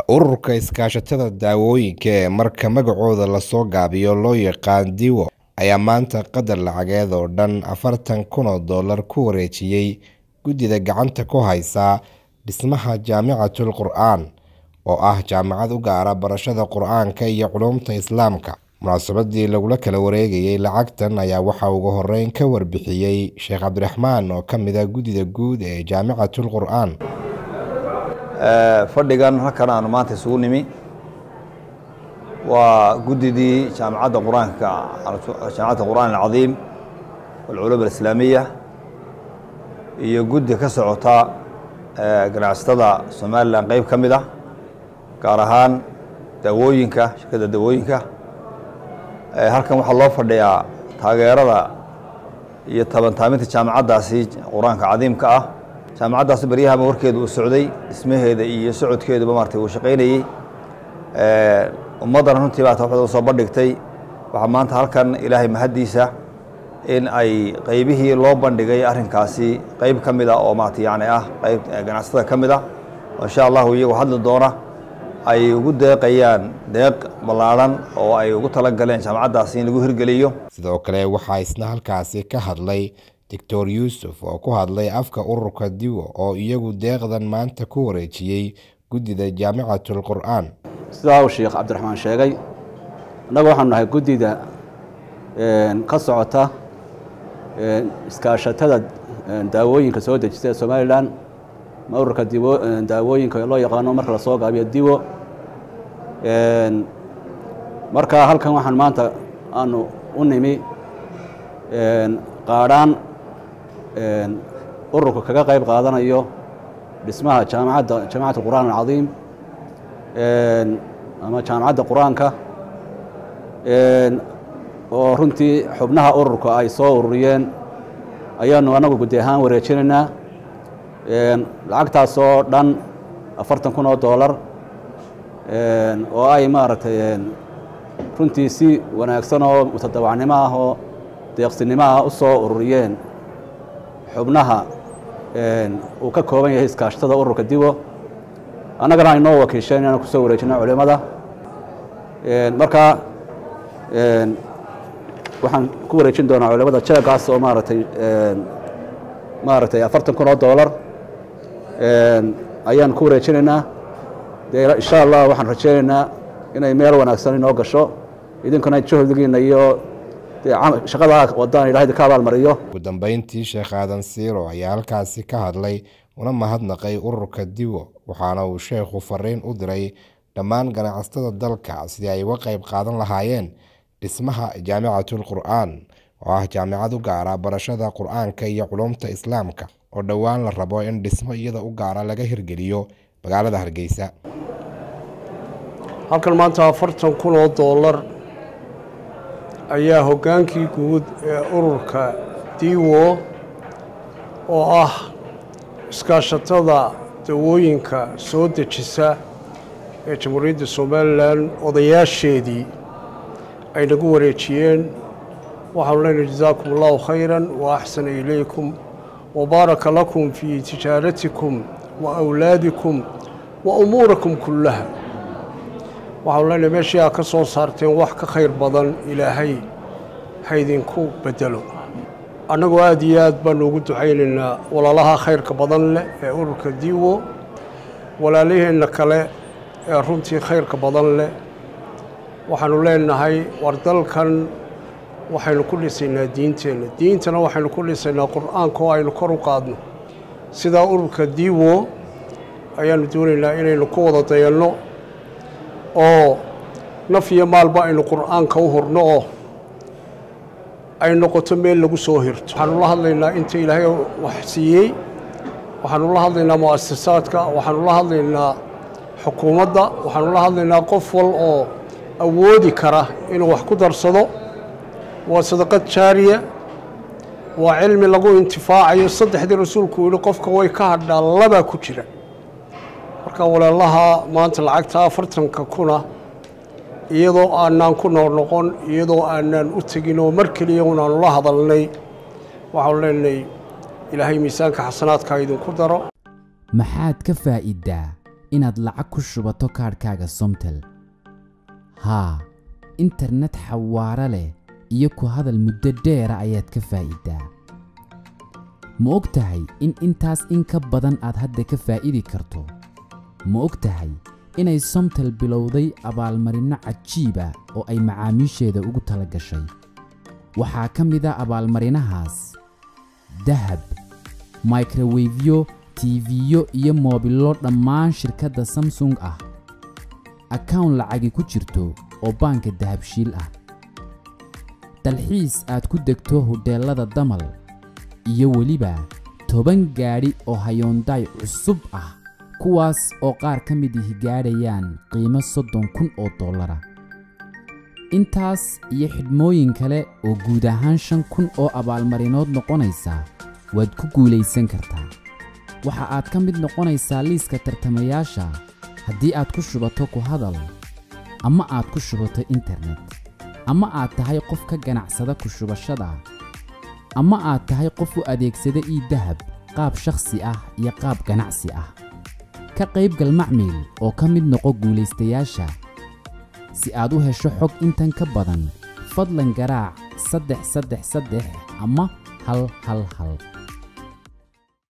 ururka iskaashatada daawooyinka ee marka magacooda lasoo gaabiyo loo yaqaan diwo ayaa maanta qadar lacageed oo dhan afartan kun oo dollar ku wareejiyey guddida gacanta ku haysa dhismaha jaamicatul qur-aan oo ah jaamacad u gaara barashada qur-aanka iyo culuumta islaamka munaasabadii lagula kala wareegayay lacagtan ayaa waxaa ugu horeyn ka warbixiyey sheekh cabdiraxmaan oo ka mid a guddida guud ee jaamicatul qur-aan fadhigan halkan aanu maanta isugu nimi waa guddidii jaamacadda qur-aanka jaamacadda qur'aan alcadiim walculuum alislaamiya iyo guddi ka socota ganacsatada somalilan qeyb ka mid ah gaar ahaan daawooyinka shirkadda daawooyinka halkan waxaa loo fadhiyaa taageerada iyo tabantaaminta jaamacaddaasi qur-aanka cadiimka ah jaamacaddaasi baryahaba warkeeda uu socday dhismaheeda iyo socodkeeduba maartay uu shaqaynayey ummaddana runtii baa waxda usoo bandhigtay waxaa maanta halkan ilaahay mahaddiisa in ay qeybihii loo bandhigay arrinkaasi qeyb ka mid a oo maarata yani ah qeyb ganacsatada ka mid ah oo insha allahu iyagoo hadli doona ay ugu deeqayaan deeq ballaadhan oo ay ugu tala galeen jaamacaddaasi in lagu hirgeliyo sidoo kale waxaa isna halkaasi ka hadlay doctor yuusuf oo ku hadlay afka ururka diwo oo iyagu deeqdan maanta ku wareejiyey guddida jaamicatul qur-aan sidaa uu sheekh cabdiraxmaan sheegay annaga waxaanu nahay guddida ka socota iskaashatada daawooyinka soo dejista ee somalilan ma ururka daawooyinka loo yaqaano marka lasoo gaabiyo diwo marka halkan waxaan maanta aanu u nimi qaadhaan ururka kaga qayb qaadanayo dhismaha jaamacadda jaamacatu qur'aan alcadiim ama jaamacadda qur-aanka oo runtii xubnaha ururka ay soo ururiyeen ayaanu anagu guddi ahaan wareejinaynaa lacagtaasoo dhan afartan kun oo dollar oo ay maaragtay runtii si wanaagsan oo mutadawacnimo ah oo deeqsinimo ah u soo ururiyeen xubnaha uu ka kooban yahay iskaashatada ururka diwo annagana aynoo wakiisheen inaan kusoo wareejino culimada marka waxaan ku wareejin doonaa culimada jeegaas oo maaragtay maaragtay afartan kun oo dollar ayaan ku wareejinaynaa dee insha allah waxaan rajeynaynaa inay meel wanaagsan inoo gasho idinkuna juhdigiina iyo shaqada wadaan ilahay ka abaalmariyo ugu dambeyntii sheekh aadan siiro ayaa halkaasi ka hadlay una mahadnaqay ururka diwo waxaana uu sheekhu fariin u diray dhammaan ganacsatada dalka sidii ay uga qayb qaadan lahaayeen dhismaha jaamicatul qur-aan oo ah jaamicad u gaara barashada qur-aanka iyo culuumta islaamka oo dhowaan la rabo in dhismo iyada u gaara laga hirgeliyo magaalada hargeysa halkan maanta afartan kun oo dollar ayaa hoggaankii guud ee ururka diwo oo ah iskaashatada dawooyinka soo dejisa ee jamhuuriyadda somalilan odayaasheedii ay nagu wareejiyeen waxaanu leenahay jasaakum allahu khayran wa axsana ilaykum wa baaraka lakum fii tijaaratikum wa awlaadikum wa umuurakum kullaha waxaanu leenahay meeshii aad ka soo saarteen wax ka khayr badan ilaahay haydinku bedelo annagoo aada iyo aad baanu ugu ducaynaynaa walaalaha khayrka badan leh ee ururka diwo walaalaheenna kale ee runtii khayrka badan leh waxaanu leenahay war dalkan waxaynu ku dhisaynaa diinteenna diintana waxaynu ku dhisaynaa qur-aanka oo aynu kor u qaadno sidaa ururka diwo ayaanu doonaynaa inaynu ku wada dayanno oo naf iyo maalba aynu qur-aanka u hurno oo ay noqoto meel lagu soo hirto waxaanu la hadlaynaa inta ilaahay wax siiyey waxaanu la hadlaynaa mu'asasaadka waxaanu la hadlaynaa xukuumadda waxaanu la hadlaynaa qof wal oo awoodi kara inuu wax ku darsado waa sadaqad jaariya waa cilmi lagu intifaacayo saddexdii rasuulku yihi qofka way ka hadhaa labaa ku jira marka walaalaha maanta lacagta afartanka kuna iyadoo aanaan ku noqnoqon iyadoo aanaan u tegin oo mar keliya unaanu la hadalnay waxaanu leenahay ilaahay miisaanka xasanaadka idinku daro maxaad ka faa'iiddaa inaad lacag ku shubato kaadhkaaga somtel haa internet xawaaro leh iyo ku hadal muddo dheera ayaad ka faa'iidaa ma og tahay in intaas in ka badan aad hadda ka faa'idi karto ma og tahay inay somtel bilowday abaalmarinno cajiiba oo ay macaamiisheeda ugu tala gashay waxaa ka mid a abaalmarinahaas dahab microwefyo tiifiyo iyo moobillo dhammaan shirkadda samsung ah akawn lacagi ku jirto oo baanka dahabshiil ah dalxiis aad ku degto hodheellada damal iyo weliba toban gaadhi oo hayoondaay cusub ah kuwaas oo qaar ka mid ihi gaadhayaan qiimo soddon kun oo dollara intaas iyo xidhmooyin kale oo guud ahaan shan kun oo abaalmarinood noqonaysa waad ku guulaysan kartaa waxa aad ka mid noqonaysaa liiska tartamayaasha haddii aad ku shubato ku hadal ama aad ku shubato internet ama aad tahay qof ka ganacsada ku shubashada ama aad tahay qof u adeegsada ii dahab qaab shakhsi ah iyo qaab ganacsi ah ka qaybgal macmiil oo ka mid noqo guulaystayaasha si aad u hesho xog intan ka badan fadlan garaac saddex saddex saddex ama hal hal hal